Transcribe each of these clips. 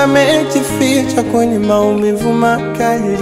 yamejificha kwenye maumivu makali.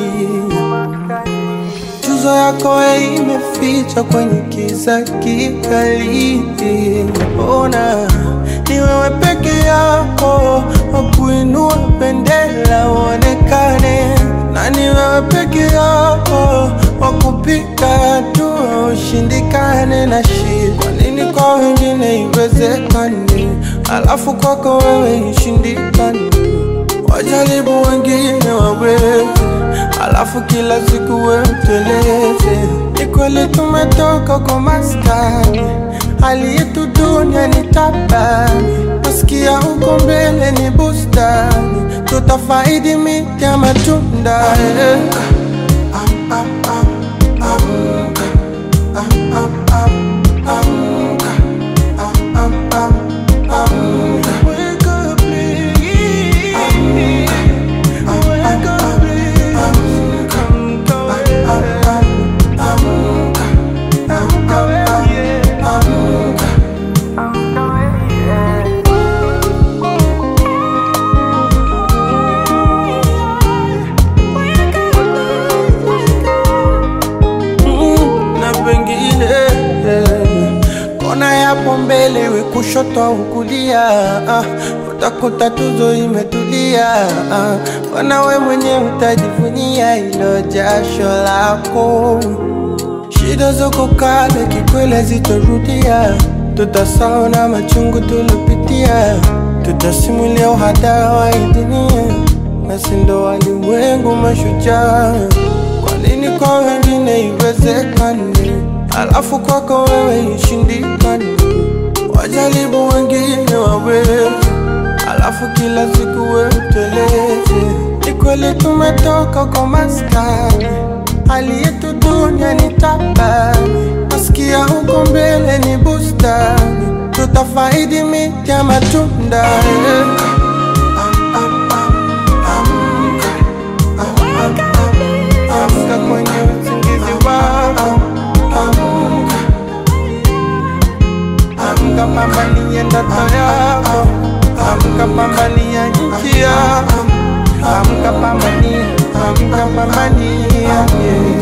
Tuzo yako imeficha kwenye kiza kikali. Ona ni wewe peke yako wakuinua bendera uonekane, na ni wewe peke yako wakupiga hatua ushindikane na shida. Kwa nini kwa wengine iwezekane, alafu kwako wewe ishindikane? Wajaribu wengine waweze, alafu kila siku wewe uteleze. Ni kweli tumetoka kwa maskani, hali yetu dunia ni tabani. Nasikia huko mbele ni bustani, tutafaidi miti ya matunda eh. Am, am, am, amka. Am, am, am, amka. Am, am, am, amka. Wake up, please. Wake up, please. Amka, amka, amka, amka. Mm, na pengine eh, kona yapo mbele we kushoto au kulia ah, utakuta tuzo imetulia ah, wana we mwenye utajivunia ilo jasho lako shida zoko kale kikwele zitorudia tutasahau na machungu tulopitia tutasimulia uhadara wa hii dunia nasi ndo walimwengu mashujaa kwa nini kwa wengine iwezekane, alafu kwako wewe ishindikane? Wajaribu wengine waweze, alafu kila siku wewe uteleze. Ni kweli tumetoka kwa maskani, hali yetu dunia ni tabani. Nasikia huko mbele ni bustani, tutafaidi miti ya matunda eh. Am, am, am, amka. Amka kwenye usingizi wako, amka, amka, pambania ndoto yako, amka, pambania nchi yako, amka, pambania, amka, pambania yeah.